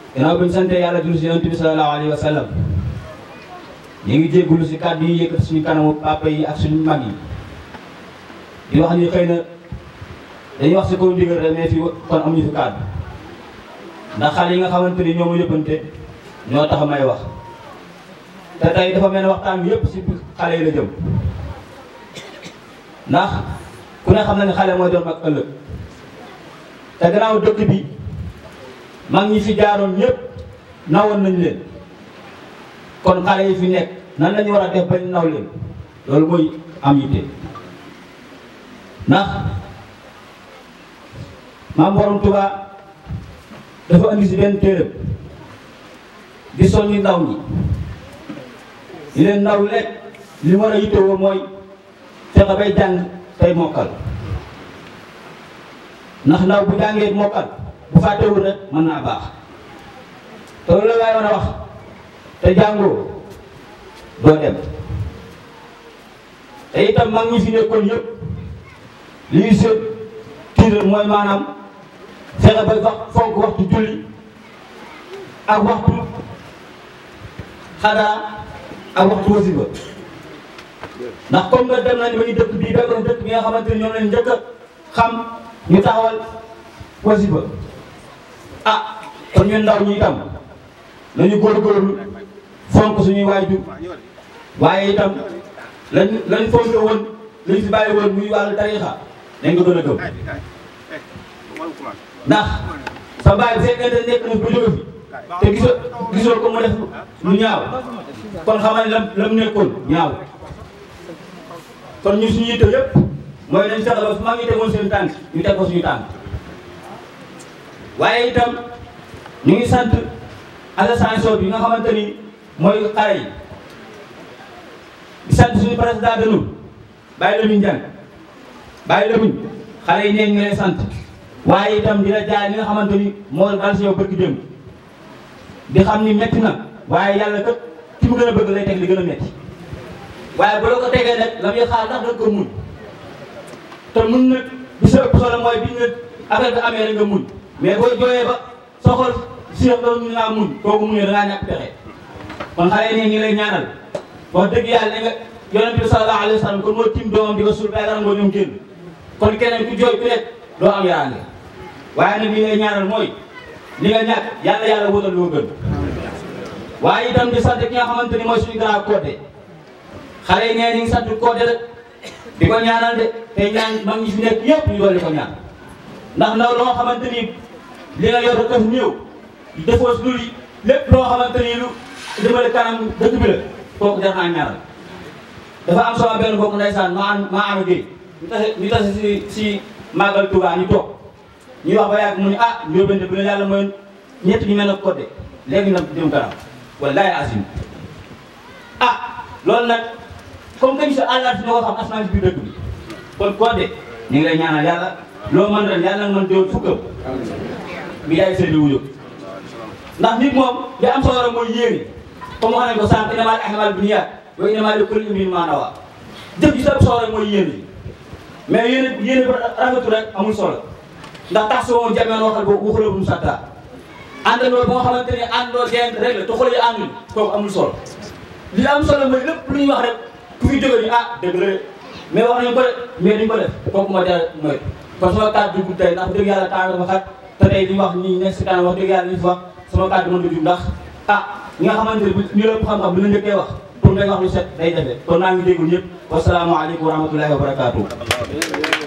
gannaaw bi ñu sante yàlla julli si yonent bi sallallahu alayhi wa sallam ñu ngi jéggulu si kàddu yi yëkkati suñu kanamu papa yi ak suñu mag yi di wax ni xëy na dañuy wax si kaw ndigal rek mais fii kon amuñu fi kàddu ndax xale yi nga xamante ni ñoo ma yëppante ñoo tax may wax te tey dafa mel ne waxtaan bi yëpp si xale yi la jëm ndax ku ne xam na ne xale mooy doon mag ëllëg te gannaaw dëkk bi mag ñi fi jaaroon ñëpp nawoon nañ leen kon xale yi fi nekk nan lañu war a def bañ naw leen loolu mooy am yitte ndax maam borom Tuubaa dafa andi si benn téeréb di soññi ndaw ñi di leen ndaw lekk li war a yittewoo mooy fexe bay jàng tey mokkal ndax ndaw bu jàngee mokkal bu fàttewul rek mën naa baax te loolu la waay mën a wax te jàngoo doo dem te itam mag ñi fi nekkoon yëpp li ñu seet tiital mooy maanaam fexe ba wax fonk waxtu julli ak waxtu xadaa ak waxtu wasiba ndax comme nga dem nañ ba ñu dëkk bii bekkoon dëkk bi nga xamante ni ñoom leen njëkk a xam ñu taxawal wasiba ah kon ñun ndaw ñi itam nañu góorgóorlu fonk suñuy waajur waaye itam lañ lañ fonk woon lañ fi bàyyi woon muy wàllu tariixa nañ ko gën a gëm ndax sa baay bu fekkente nekk na ba jóge fi te gisoo gisoo ko mu def lu ñaaw kon xamal ne lam lam nekkoon ñaaw kon ñu suñu yitte yëpp mooy dañ fexe ba fu mag ñi tegoon seen tànk ñu teg ko suñu tànk waaye itam ñu ngi sant association bi nga xamante ni mooy xale yi di sant suñu président de nous bàyyi la ñu njàng bàyyi la muñ xale yi neen ñu lay sant waaye itam dina jaay li nga xamante ni moo dal si yow bëgg démb di xam ni metti na waaye yàlla kat ki mu gën a bëgg lay teg li gën a metti waaye bu la ko tegee nag la muy xaar ndax da nga ko muñ te muñ nag bi sa ëpp solo mooy bi nga affaire bi amee rek nga muñ mais boo jooyee ba sa xol si doon ñu laa muñ kooku muñee da ngaa ñàkk pexe kon xale yi ne ngi lay ñaanal wax dëgg yàlla ne nga yonent bi sallallahu alayhi wa sallam kon moo tim doomam di ko suul bay dara ngoo ñoom génn kon keneen ku jooy ku nekk doo am yaraange waaye nag li ngay ñaanal mooy li nga ñàkk yàlla yàlla wutal loo gën waaye itam di sant ki nga xamante ni mooy suñu grand côté xale yi nee ñu ngi sant côté rek di ko ñaanal de te ñaan mag ñi fi nekk yëpp ñu doon di ko ñaan ndax ndaw loo xamante ni li nga yor daf néew defoo si lu lépp loo xamante ni lu jëmale kanam dëkk bi la kooku jar naa ñaanal dafa am sama benn bokk ndeysaan maa am maa am géey ñu tase ñu tase si si màggal Tuubaa ñu toog ñuy wax ba yàgg mu ne ah njóobante bu ne yàlla mooy ñett ñu mel ne côté léegi nag jëm kanam wallaahi asim ah loolu nag comme que ñu sa àllaat si ñoo ko xam asmaan si biir dëkk bi kon côté ñu ngi lay ñaanal yàlla loo mën ren yàlla nga mën déwén fukkam bi yaay seen wu jóg ndax nit moom li am solo rek mooy yéene comme wax nañ ko sànq innamal a'maalu binniyaat wa innamaa likulli imri'in maa nawaa jëf ji sa solo rek mooy yéene mais yéene yéene ba rafetu rek amul solo ndax tax si woon jameen waxal boobu waxuloo bu mu sàttaa àndandoo ba nga xamante ni àndoo dent rek la te xol yi àndul kooku amul solo li am solo mooy lépp lu ñuy wax rek ku fi jóge ni ah dëgg la mais wax nañu ko de mais duñ ko def kooku moo jar mooy kon sama kàddu dugg tey ndax dëgg yàlla temps dafa xat te tey li ñu wax ñi nekk si kanam wax dëgg yàlla li ñu fi wax sama kàddu mën da jub ndax ah ñi nga xamante ne ñu lépp xam-xam bu la njëkkee wax pour ngay wax lu set day jafe kon naa ngi déglu ñëpp wasalaamaaleykum wa rahmatullahi wa barakaatu